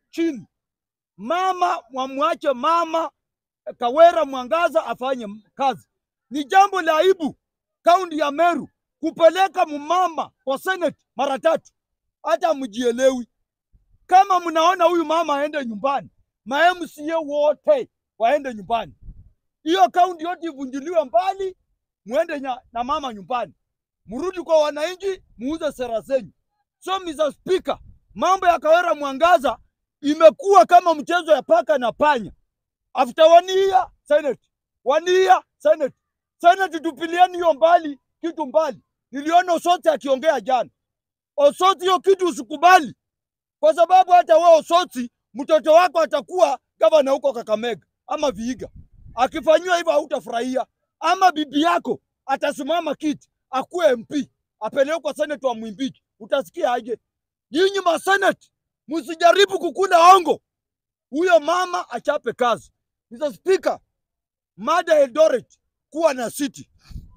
chini. Mama mwamwache mama Kawera Mwangaza afanye kazi. Ni jambo la aibu kaunti ya Meru kupeleka mumama kwa senate mara tatu, hata mjielewi. Kama mnaona huyu mama aende nyumbani, ma MCA wote waende nyumbani, hiyo kaunti yote ivunjiliwe mbali, muende nya- na mama nyumbani, mrudi kwa wananchi, muuze sera zenyu. So Mr. Speaker, mambo ya Kawera Mwangaza imekuwa kama mchezo ya paka na panya. After one year Senate, one year Senate, Senate tupilieni hiyo mbali, kitu mbali. Niliona Osoti akiongea jana. Osoti, hiyo kitu usikubali, kwa sababu hata wewe Osoti, mtoto wako atakuwa gavana huko Kakamega ama Vihiga. Akifanyiwa hivyo hautafurahia, ama bibi yako atasimama kiti akuwe MP apelekwe kwa Senate wa Mwimbiji, utasikia aje? Nyinyi masenate msijaribu kukula ongo, huyo mama achape kazi. Mr. Speaker, mada Eldoret kuwa na city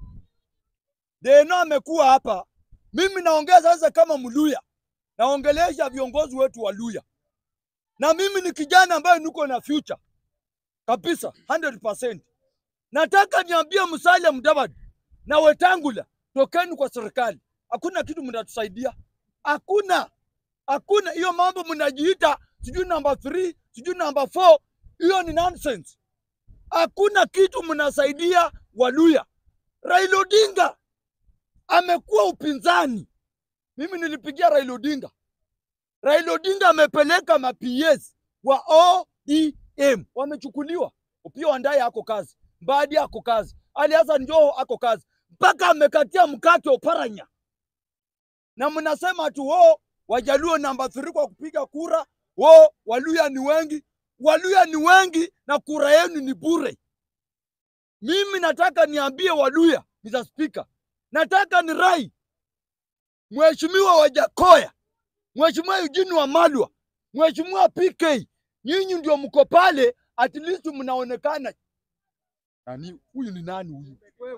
Deno amekuwa hapa, mimi naongea sasa kama Mluya, naongelesha viongozi wetu wa Luya, na mimi ni kijana ambaye niko na future kabisa 100%. Nataka niambie Musalia Mudavadi na Wetangula, tokeni kwa serikali, hakuna kitu mnatusaidia, hakuna hakuna. Hiyo mambo mnajiita sijui namba 3 sijui namba 4, hiyo ni nonsense. Hakuna kitu mnasaidia Waluya. Raila Odinga amekuwa upinzani. Mimi nilipigia Raila Odinga. Raila Odinga amepeleka ma PS wa ODM wamechukuliwa. Upio Wandayi ako kazi, Mbadi ako kazi, Ali Hassan Joho ako kazi, mpaka amekatia mkate Oparanya, na mnasema tu wo Wajaluo namba 3 kwa kupiga kura, wo Waluya ni wengi. Waluya ni wengi na kura yenu ni bure. Mimi nataka niambie Waluya, Mr. Speaker, nataka ni rai Mheshimiwa Wajakoya, Mheshimiwa Eugene Wamalwa, Mheshimiwa PK, nyinyi ndio mko pale, at least mnaonekana. Nani huyu? Ni nani huyu?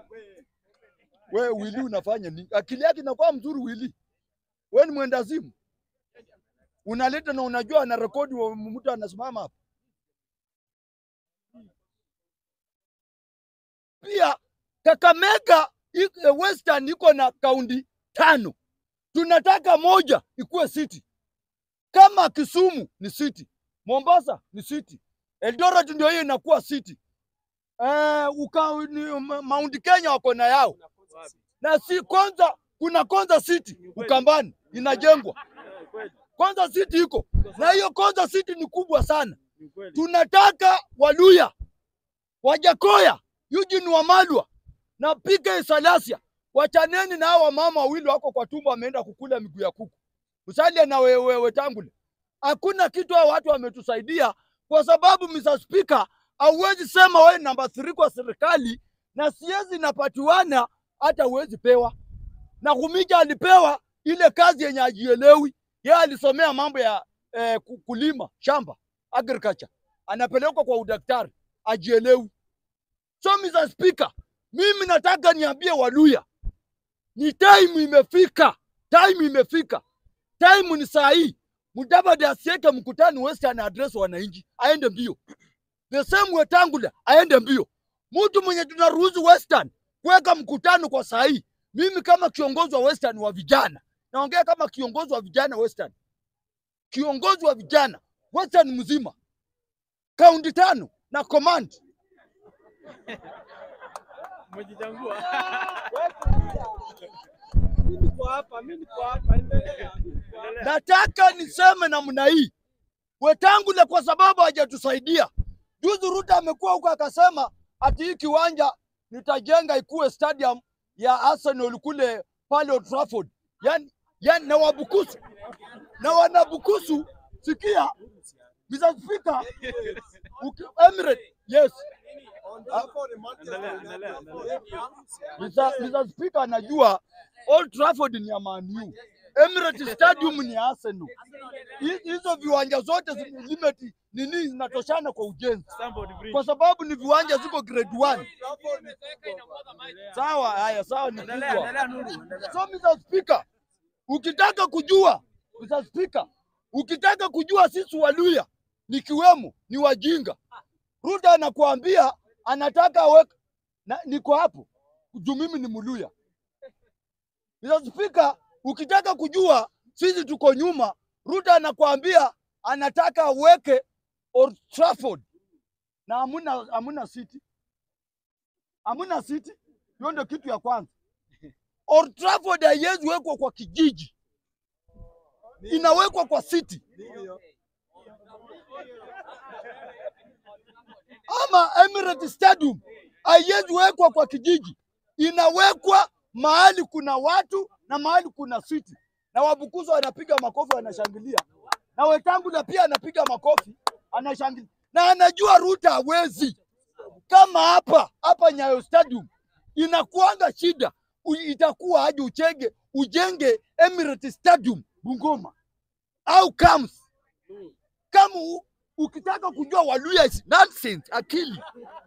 Wewe Wili unafanya nini? Akili yake inakuwa mzuri Wili. Wewe ni mwendazimu, unaleta na unajua ana rekodi wa mtu anasimama hapa. Pia Kakamega i- eh, Western iko na kaunti tano, tunataka moja ikuwe city. Kama Kisumu ni city, Mombasa ni city, Eldoret ndio hiyo inakuwa city. Eh, uka, ni, Ma- Mount Kenya wako na yao na si kwanza, kuna Konza City Ukambani inajengwa Konza City iko na hiyo Konza City ni kubwa sana. Tunataka Waluya, Wajakoya, Eugene Wamalwa na PK Salasia wachaneni na hao wamama wawili wako kwa tumbo, wameenda kukula miguu ya kuku. Musalia na wewe Wetangula, hakuna kitu hao watu wametusaidia, kwa sababu Mr. Speaker, hauwezi sema wewe namba 3 kwa serikali na siezi napatiwana hata huwezi pewa. Na Kumija alipewa ile kazi yenye ajielewi, yeye alisomea mambo ya eh, ku- kulima shamba agriculture, anapelekwa kwa udaktari ajielewi. So Mr. Speaker, mimi nataka niambie Waluya, ni time imefika, time imefika, time ni saa hii. Mudavadi asiweke mkutano Western address wananchi, aende mbio. The same Wetangula aende mbio. Mtu mwenye tunaruhusu Western kuweka mkutano kwa saa hii, mimi kama kiongozi wa Western wa vijana, naongea kama kiongozi wa vijana Western, kiongozi wa vijana Western mzima, kaunti tano na command Umejichangua. Nataka niseme namna hii, Wetangula kwa sababu hajatusaidia. Juzi Ruto amekuwa huko akasema ati hii kiwanja nitajenga ikuwe stadium ya Arsenal kule pale Old Trafford, yani, yani na Wabukusu na wanabukusu. Sikia Mr. Speaker, uki, Emirates, yes Endelea, endelea, endelea. Mr. Mr. Speaker anajua Old Trafford ni ya Man U. Emirates Stadium ni ya Arsenal. Hi- Hizo viwanja zote zi- limit nini zinatoshana kwa ujenzi, Stamford Bridge. kwa sababu ni viwanja ziko grade 1. Sawa, haya sawa, ni Endelea, kubwa. endelea Nuru. endelea. So Mr. Speaker, ukitaka kujua Mr. Speaker, Ukitaka kujua sisi Waluya nikiwemo ni wajinga, Ruto anakuambia anataka aweke na, niko hapo juu mimi ni Mluya. Mr. Speaker, ukitaka kujua sisi tuko nyuma, Ruto anakuambia anataka aweke Old Trafford na hamuna hamuna city, hamuna city. Hiyo ndio kitu ya kwanza. Old Trafford haiwezi wekwa kwa kijiji, inawekwa kwa city. Ama Emirates Stadium haiwezi wekwa kwa kijiji, inawekwa mahali kuna watu na mahali kuna city, na Wabukusu wanapiga makofi wanashangilia, na Wetangula pia anapiga makofi anashangilia, na anajua Ruto hawezi. Kama hapa hapa Nyayo Stadium inakuanga shida, u- itakuwa aje uchenge ujenge Emirates Stadium Bungoma au KAMS kama u- ukitaka kujua Waluya is nonsense, akili.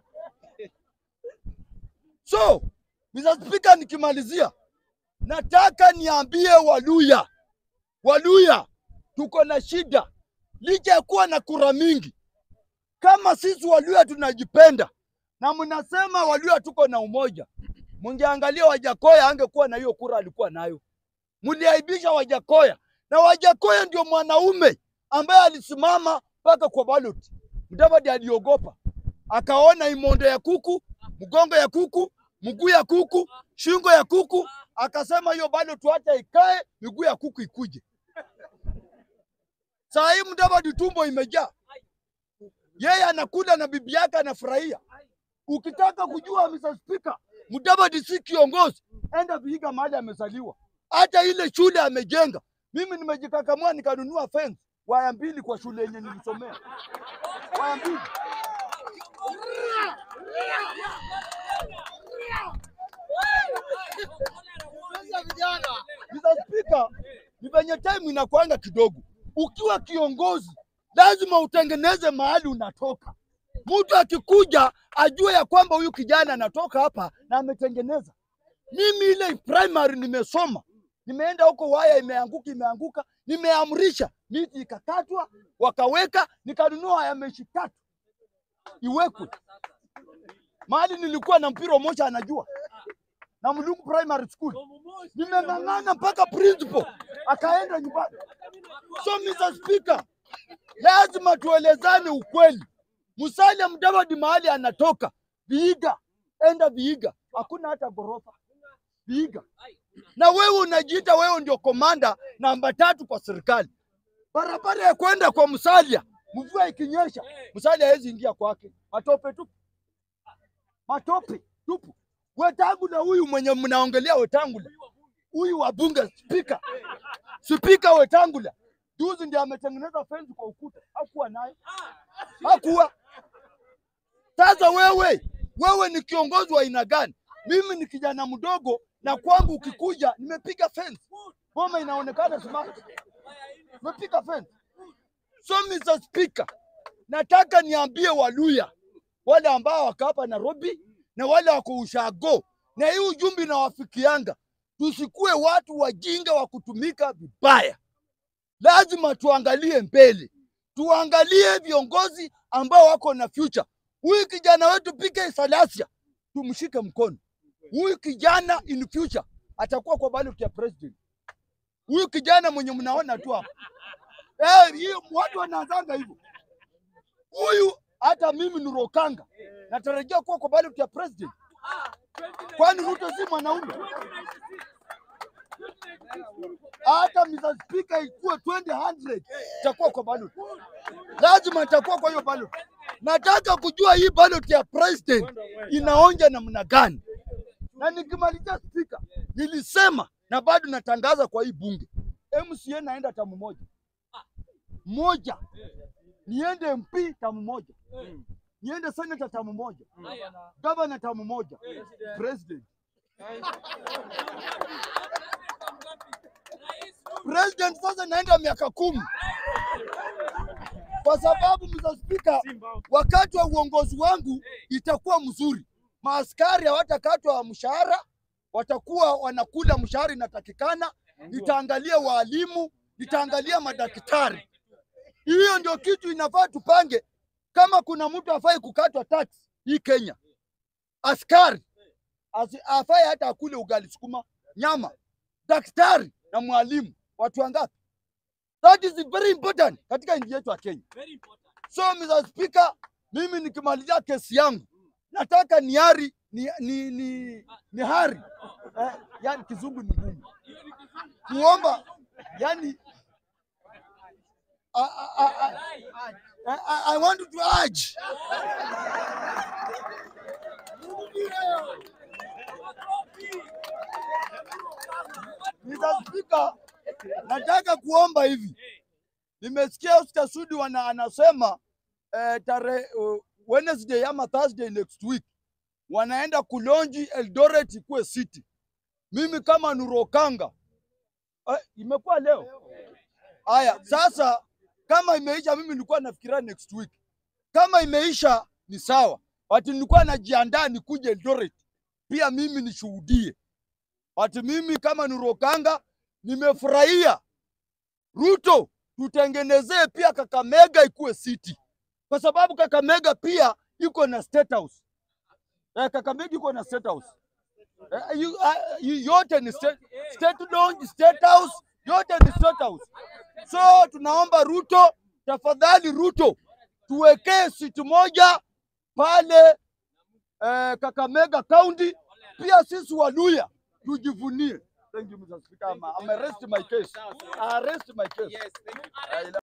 So Mr. Speaker, nikimalizia nataka niambie Waluya, Waluya tuko na shida licha ya kuwa na kura mingi. Kama sisi Waluya tunajipenda na mnasema Waluya tuko na umoja, mungeangalia Wajakoya angekuwa na hiyo kura alikuwa nayo. Mliaibisha Wajakoya na Wajakoya ndio mwanaume ambaye alisimama mpaka kwa ballot. Mudavadi aliogopa, akaona imondo ya kuku, mgongo ya kuku, mguu ya kuku, shingo ya kuku, akasema hiyo ballot hata ikae, miguu ya kuku ikuje. Saa hii Mudavadi tumbo imejaa, yeye anakula na bibi yake anafurahia. Ukitaka kujua Mr. Speaker, Mudavadi si kiongozi, enda Vihiga mahali amezaliwa, hata ile shule amejenga. Mimi nimejikakamua nikanunua fence waya mbili kwa shule yenye nilisomea, waya mbili. Mr. Speaker, ni venye time inakuanga kidogo. Ukiwa kiongozi lazima utengeneze mahali unatoka. Mtu akikuja ajue ya kwamba huyu kijana anatoka hapa na ametengeneza. Mimi ile primary nimesoma, nimeenda huko, waya imeanguka, imeanguka, nimeamrisha miti ikakatwa, wakaweka, nikanunua waya meshi tatu iwekwe mahali nilikuwa na mpira moja, anajua na Mlungu Primary School, nimeng'ang'ana mpaka principal akaenda nyumbani. So Mr. Speaker, lazima tuelezane ukweli. Musalia Mudavadi mahali anatoka Vihiga, enda Vihiga, hakuna hata ghorofa Vihiga, na wewe unajiita wewe ndio komanda namba tatu kwa serikali. Barabara ya kwenda kwa Musalia, mvua ikinyesha, Musalia hawezi ingia kwake, matope tupu, matope tupu. Wetangula huyu mwenye mnaongelea Wetangula, huyu wa bunge spika, spika Wetangula juzi ndiye ametengeneza fence kwa ukuta, hakuwa nayo, hakuwa. Sasa wewe, wewe ni kiongozi wa aina gani? Mimi ni kijana mdogo na kwangu ukikuja nimepiga fence, boma inaonekana smart, nimepiga fence. So Mr. Speaker, nataka niambie Waluya wale ambao wako hapa Nairobi na wale wako ushago, na hii ujumbe inawafikianga, tusikuwe watu wajinga wa kutumika vibaya. Lazima tuangalie mbele, tuangalie viongozi ambao wako na future. Huyu kijana wetu PK Salasia tumshike mkono. Huyu kijana in future atakuwa kwa ballot ya president. Huyu kijana mwenye mnaona tu hapa eh, hiyo watu wanaanzanga hivyo. Huyu hata mimi Nurokanga natarajia kuwa kwa ballot ya president, kwani Ruto si mwanaume? Hata Mr. Speaker ikuwe 2000 itakuwa kwa ballot, lazima itakuwa kwa hiyo ballot. Nataka kujua hii ballot ya president inaonja namna gani, na nikimalizia speaker, nilisema na bado natangaza kwa hii bunge, MCA naenda tamu moja moja, niende MP tamu moja, niende senator tamu moja, gavana tamu moja, president president sasa naenda miaka kumi kwa sababu Mr. Speaker, wakati wa uongozi wangu itakuwa mzuri. Maaskari hawatakatwa mshahara, watakuwa wanakula mshahara inatakikana. Nitaangalia waalimu, nitaangalia madaktari, Hiyo ndio kitu inafaa tupange. Kama kuna mtu afai kukatwa tax hii Kenya, askari asi- afai hata akule ugali sukuma, nyama, daktari na mwalimu, watu wangapi? That is very important katika nchi yetu ya Kenya. So Mr. Speaker, mimi nikimalizia kesi yangu nataka ni hari ni, ni, ni, ni hari eh, yani kizungu ni ngumu kuomba yani I, I, I, I, I, I want to urge Mr. Speaker, nataka kuomba hivi. Nimesikia Oscar Sudi wana anasema eh, tare uh, Wednesday ama Thursday next week wanaenda kulonji Eldoret ikuwe city. Mimi kama Nurokanga eh, imekuwa leo. Haya, sasa kama imeisha, mimi nilikuwa nafikiria next week. Kama imeisha ni sawa, wati nilikuwa najiandaa nikuje Eldoret pia mimi nishuhudie. Wati mimi kama Nurokanga nimefurahia Ruto, tutengenezee pia Kakamega ikuwe city, kwa sababu Kakamega pia iko na state house. Eh, Kakamega iko na state house. Eh, yu- ah, yu- yote ni state, state lounge, state house, yote ni state house. So tunaomba Ruto, tafadhali Ruto, tuwekee situ moja pale eh, Kakamega County, pia sisi Waluya tujivunie. Thank you, Mr. Speaker. I'm, I'm arrest my case. I arrest my case. Yes, thank you. I